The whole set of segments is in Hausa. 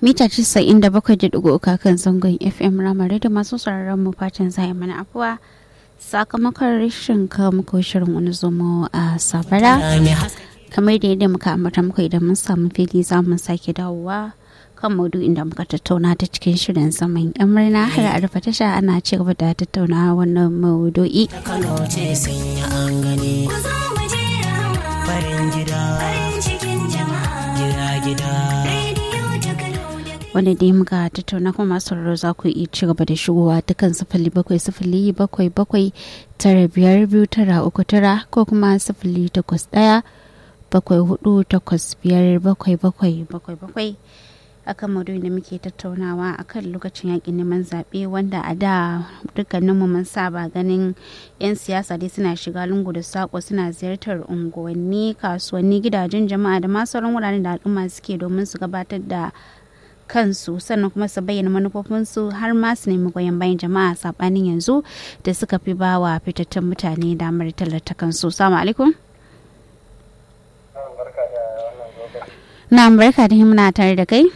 mita 97.3 kan zangon fm ramare da masu sauraron mu fatan zai mana afuwa sakamakon rashin kawo muku shirin wani zomo a sabara kamar da yadda muka ambata muku idan mun samu fili za mu sake dawowa kan maudu'in da muka tattauna ta cikin shirin zaman yan murna har a rufe tasha ana ci gaba da tattauna wannan maudu'i farin gida gida gida wanda dai muka tattauna kuma masu sauraro za ku iya ci gaba da shigowa dukkan sifili bakwai sifili bakwai bakwai tara biyar biyu tara uku tara ko kuma sifili takwas ɗaya bakwai hudu takwas biyar bakwai bakwai bakwai bakwai akan maudu'in da muke tattaunawa akan lokacin yakin neman zaɓe wanda a da dukkaninmu mun saba ganin 'yan siyasa dai suna shiga lungu da sako suna ziyartar unguwanni kasuwanni gidajen jama'a da ma sauran wuraren da al'umma suke domin su gabatar da kansu sannan kuma su bayyana manufofinsu har ma su nemi goyon bayan jama'a saɓanin yanzu da suka fi ba wa fitattun mutane damar tallata kansu salamu alaikum na barka da himna tare da kai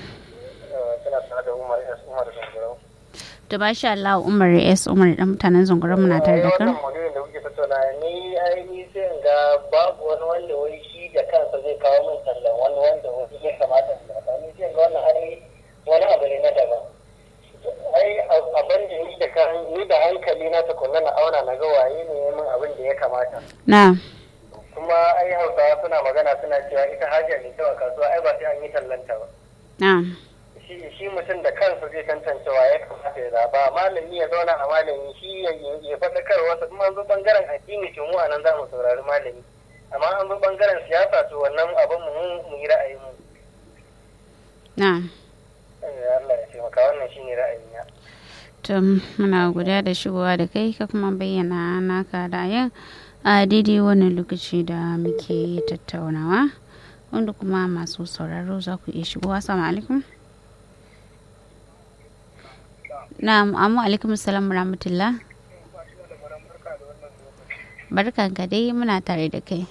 da ba sha Allah Umar S Umar dan mutanen zunguran muna tare da kan ni ai ni sai in ga babu wani wanda wai shi da kansa zai kawo min tallan wani wanda wani ya kamata in zaɓa ni sai in ga wannan ai wani abu ne na daban ai abin da ni da kan ni da hankali na tukunna na auna na ga waye ne ya min abin da ya kamata na kuma ai hausawa suna magana suna cewa ita hajar ne kawai kasuwa ai ba sai an yi tallanta ba na shi mutum da kansa zai tantancewa ya kamata ya zaba malami ya zauna a malami shi ya faɗakar wasu kuma an zo bangaren addini to mu a nan za mu saurari malami amma an zo bangaren siyasa to wannan abin mu mu yi ra'ayin mu na Allah ya taimaka wannan shine ra'ayin ya to muna guda da shigowa da kai ka kuma bayyana naka ra'ayin a daidai wannan lokaci da muke tattaunawa wanda kuma masu sauraro za ku iya shigowa assalamu alaikum Na'am, amu alaikum salam rahmatullah. Barkan ka dai muna tare da kai.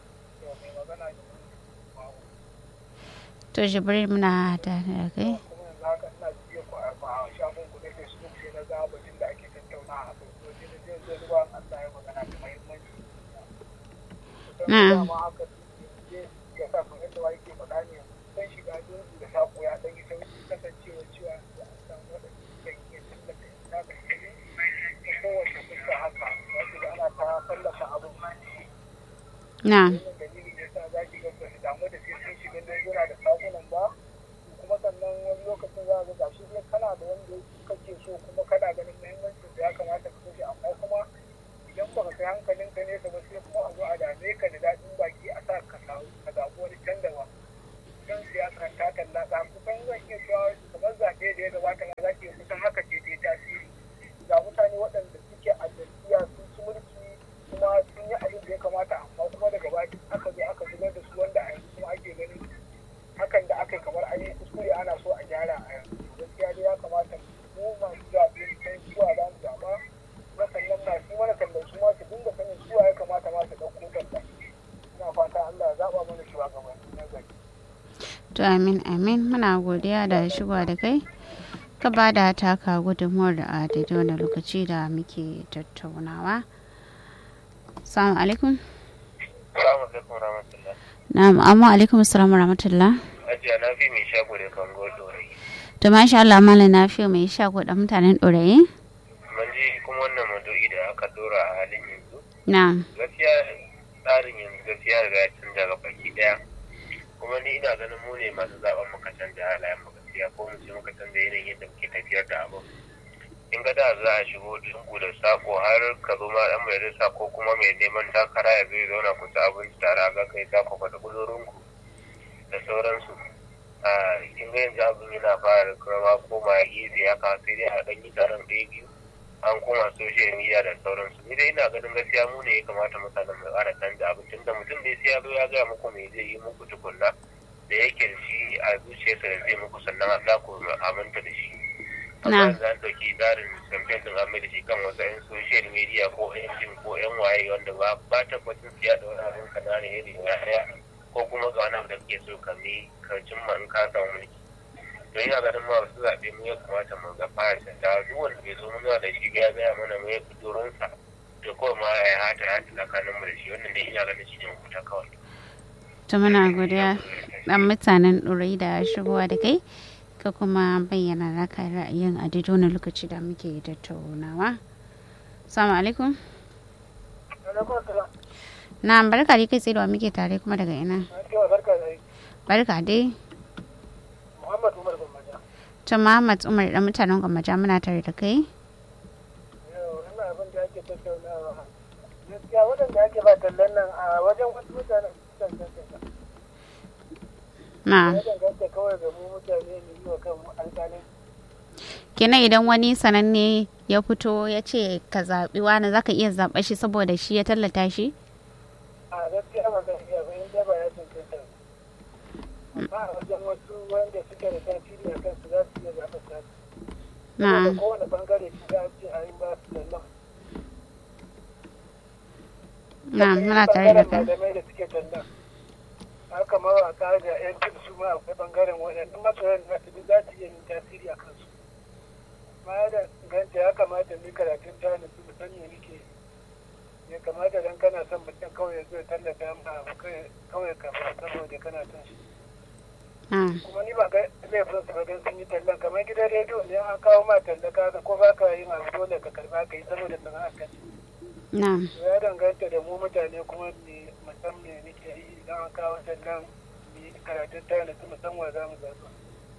To Jibril muna tare da kai. Na'am. Na. kuma sannan wani lokacin za ga gashi dai kana da wanda kake so kuma kana ganin muhimmancin da ya kamata ka kashe amma kuma idan ba ka kai hankalin ka nesa ba sai kuma a zo a dame ka da daɗin baki a sa ka ka zaɓi wani can da ba don siyasa ta kalla ta kusan zan iya cewa kamar zaɓe da ya gabata ma za ki kusan haka ce ta yi tasiri ga mutane waɗanda suke a jam'iyya sun ci mulki kuma sun yi abin da ya kamata amma kuma daga baki aka zo aka zubar da su wanda a yanzu kuma ake ganin hakan da aka yi kamar an yi kuskure ana so a gyara a yanzu gaskiya dai ya kamata mu masu zaɓe san zuwa za mu zaɓa kuma sannan masu mana tallan su ma su dinga sanin zuwa ya kamata ma su ɗauko tallan ina fata Allah ya zaɓa mana shugabanni na gari. To amin amin muna godiya da shigowa da kai. Ka ba da taka gudunmuwar da a daidai wani lokaci da muke tattaunawa. Assalamu alaikum. Assalamu alaikum rahmatullah Na'am, amma alaikum assalamu rahmatullah. Ajiya na fi mai shago da kan dorai To masha Allah malam na fi mai shago da mutanen ɗorayi. mun ji kuma wannan maudu'i da aka dora a halin yanzu Na. gaskiya tsarin yanzu gaskiya riga ya canja ga baki daya kuma ni ina ganin mu ne masu zaben muka canja halayen mu gaskiya ko mu ce muka canja yanayin yadda muke tafiyar da abu in ga da za a shigo dungu da sako har ka zo ma dan majalisa ko kuma mai neman takara ya zai zauna ku ci abinci tare a ga kai ta kwakwata kudurinku da sauransu a kin ga yanzu abin yana fara kama koma gefe haka sai dai a ɗan yi taron ɗaya biyu an koma social media da sauransu ni dai ina ganin gaskiya mu ne ya kamata mutanen mu ƙara canja abincin da mutum dai sai ya zo ya gaya muku me zai yi muku tukunna da yake da shi a zuciyarsa da zai muku sannan a za ku aminta da shi amma za ɗauki tsarin campaign din amma da shi kan wasu 'yan social media ko 'yan jin ko 'yan waye wanda ba ba tabbacin siya da wani abin ka na ne iri ɗaya ko kuma ga wani abu da kake so ka mi ka cimma in ka samu mulki to ina ganin ma wasu zaɓe mu ya kamata mu ga fara canta duk wanda bai so mun da shi ya gaya mana mu ya kudurinsa to kawai ma ya hata ya hata tsakanin mu da shi wannan dai ina ganin shi ne mafita kawai. to muna godiya dan mutanen ɗorai da shigowa da kai ka kuma bayyana naka ra'ayin a daidai wani lokaci da muke tattaunawa salamu alaikum na barka dai kai tsaye da wa muke tare kuma daga ina barka dai Muhammad Umar Gwammaja. to Muhammad Umar da mutanen gwammaja muna tare da kai Yau, wannan abin da ake tattaunawa. Gaskiya waɗanda ake ba tallan nan a wajen wasu mutanen sun cancanta. na Ya danganta kawai ga mu mutane ne yi wa kanmu alƙalin. kenan idan wani sananne ya fito ya ce ka zaɓi wani zaka iya zaɓa shi saboda shi ya tallata shi A gaskiya ba zan iya ba in da ba ya cancanta. Amma a wajen wasu wanda suke da tasiri a kansu za su iya zaɓa ta. na Da kowane ɓangare su za a ce a yi ba su tallan. na muna tare da kai malamai da suke tallan. Haka mawaƙa da 'yan fim su ma akwai ɓangaren waɗannan masoyan nasu duk za su iya yin tasiri a kansu. baya da ganta ya kamata ni karatun ta da su san me nake ya kamata dan kana son mutum kawai ya zo ya tallata ma abu kai- kawai ka ba saboda kana son shi na kuma ni ba ga laifin su ba dan sun yi tallan kamar gidan rediyo ne an kawo ma talla ka ga ko ba ka yin abu dole ka karba ka yi saboda sana'a ka ce na To ya danganta da mu mutane kuma ne musamman me nake yi idan an kawo tallan ni karatun ta da su musamman za mu zaɓa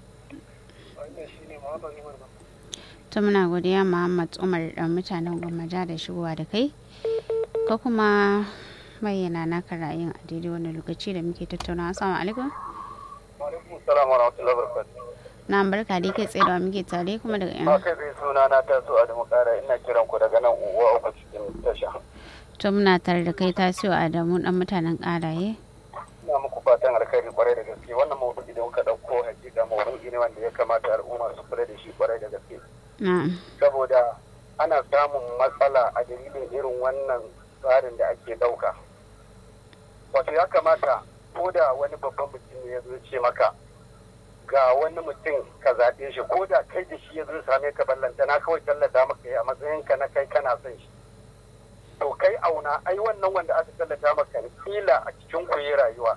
wannan shine Muhammad Umar ba ta muna godiya Muhammad Umar da mutanen gwammaja da shigowa da kai ko kuma bayyana naka ra'ayin a daidai wani lokaci da muke tattaunawa assalamu alaikum Alaikum salam wa rahmatullahi wa barakatuh. na barka dai kai tsaye da wa muke tare kuma daga Ba ina kai tsaye suna na taso a Kara ina kiran ku daga nan uwa uku cikin tasha. to muna tare da kai tasiyo Adamu dan mutanen ƙaraye Ina muku fatan alkhairi kwarai da gaske wannan maudu'i da kuka ɗauko hakika maudu'i ne wanda ya kamata al'umma su kula da shi kwarai da gaske. na Saboda ana samun matsala a dalilin irin wannan tsarin da ake ɗauka. Wato ya kamata ko da wani babban mutum ne ya zo ya ce maka ga wani mutum ka zaɓe shi ko da kai da shi ya zo same ka ballanta na kawai tallata maka yi a matsayinka na kai kana son shi. To kai auna ai wannan wanda aka tallata maka kila a cikin ku yi rayuwa.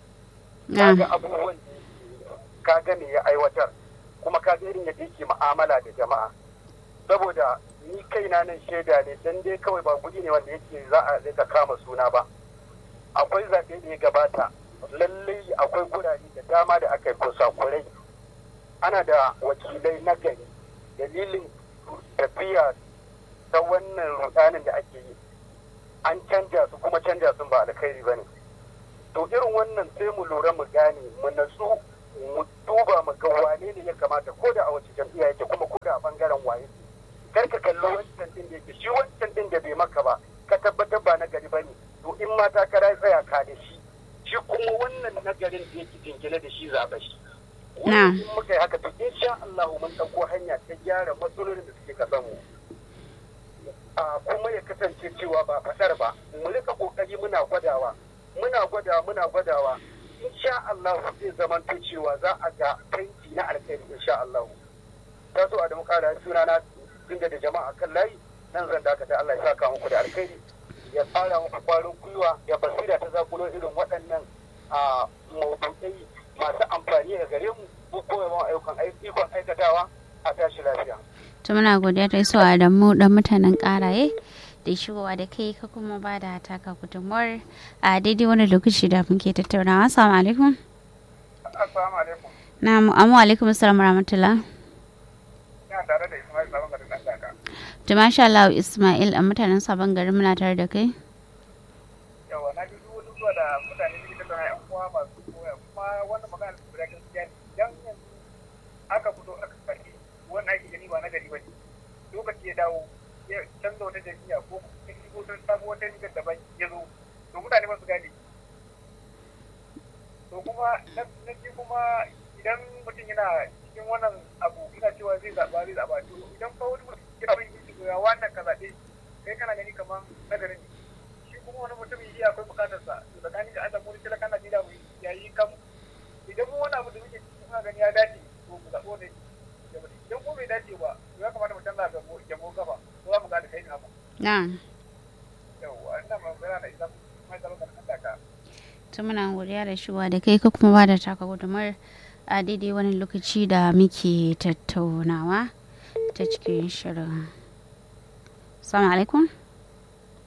na kaga abubuwan da yake kaga me ya aiwatar kuma kaga irin yadda yake mu'amala da jama'a saboda ni kaina nan shaida ne dan dai kawai ba gudi ne wanda yake za a rika kama suna ba akwai zaɓe da ya gabata lallai akwai gurare da dama da aka yi kusakurai ana da wakilai na gari dalilin tafiya ta wannan rudanin da ake yi an canja su kuma canja sun ba alkhairi ba ne to irin wannan sai mu lura mu gane mu natsu mu duba mu ga wane ne ya kamata ko da a wace jam'iyya yake kuma ko da a bangaren waye kar ka kalli wancan din da yake shi wancan din da bai maka ba ka tabbatar ba na gari bane to in ma ta kara tsaya ka da shi shi kuma wannan nagarin da yake jingine da shi zaɓa shi wannan in muka yi haka to insha Allah mun ɗauko hanya ta gyara matsalolin da suke kasan mu a kuma ya kasance cewa ba fasar ba mu rika kokari muna gwadawa muna gwadawa muna gwadawa insha Allah zai zama cewa za a ga tanki na alkhairi insha Allah ta so a da muka suna na dinga da jama'a kan layi nan zan dakata Allah ya saka muku da alkhairi ya tsara muku kwarin gwiwa ya basira ta zakulo irin waɗannan a maudu'ai masu amfani ga gare mu ko koyawa ayyukan ikon aikatawa a tashi lafiya. to muna godiya da iso Adamu dan mutanen ƙaraye da shigowa da kai ka kuma ba da taka gudunmuwar a daidai wani lokaci da muke tattaunawa assalamu alaikum Assalamu alaikum. na amu alaikum assalamu rahmatullah Ina tare da Ismail Sabon Gari ɗan daga. to masha Allah Ismail a mutanen sabon gari muna tare da kai Yawa na ji duk zuwa da mutane suke tattauna yan uwa masu koya kuma wannan magana su da gaskiya ne idan yanzu aka fito aka faɗi wannan aiki gani ba na gari ba ne lokaci ya dawo ya canza wata jami'a ko kuma ya shigo ta sabo wata rigar daban ya zo to mutane ba su gane to kuma na na biyu kuma idan mutum yana cikin wannan abu ina cewa zai zaɓa zai zaɓa to idan fa wani mutum ya bin yi ya wannan ka zaɓe kai kana gani kamar nagarin ne shi kuma wani mutum yi akwai bukatar sa to tsakanin da Allah mu da kana jira mu yayi kam idan mu wani abu da muke cikin gani ya dace to mu zaɓi ko gaba ko za mu gane kai na mu na yawwa ina magana da ita mai zama kan Allah ka ta muna godiya da shigowa da kai ka kuma ba da taka gudumar a daidai wani lokaci da muke tattaunawa ta cikin shirin salamu alaikum